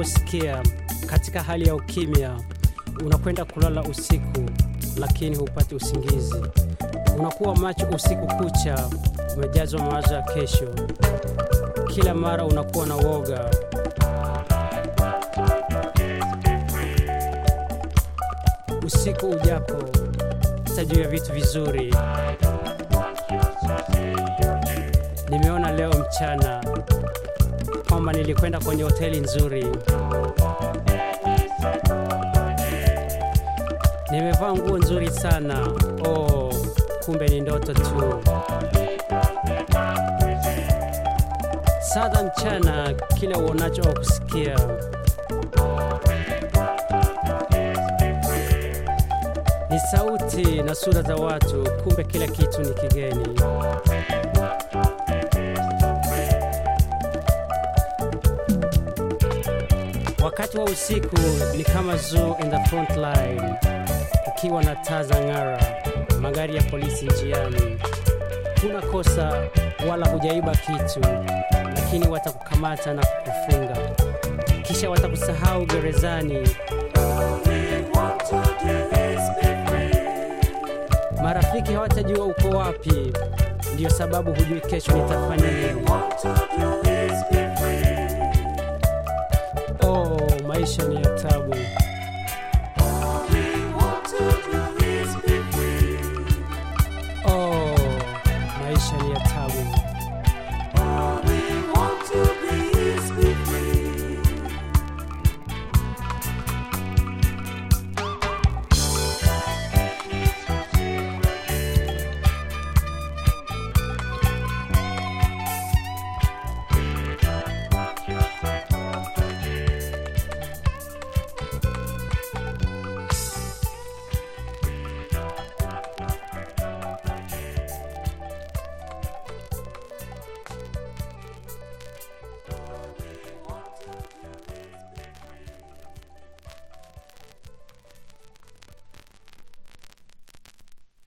unavyosikia katika hali ya ukimya, unakwenda kulala usiku, lakini hupati usingizi. Unakuwa macho usiku kucha, umejazwa mawazo ya kesho. Kila mara unakuwa na woga. Usiku ujapo, utajua vitu vizuri. Nimeona leo mchana kwamba nilikwenda kwenye hoteli nzuri. Nimevaa nguo nzuri sana. Oh, kumbe ni ndoto tu. Sada mchana, kile uonacho au kusikia. Ni sauti na sura za watu, kumbe kila kitu ni kigeni. Wakati wa usiku ni kama zoo in the front line, ukiwa na taa za ng'ara, magari ya polisi njiani. Huna kosa wala hujaiba kitu, lakini watakukamata na kukufunga, kisha watakusahau gerezani. Marafiki hawatajua uko wapi, ndiyo sababu hujui kesho nitafanya nini. Oh, maisha ni ya tabu.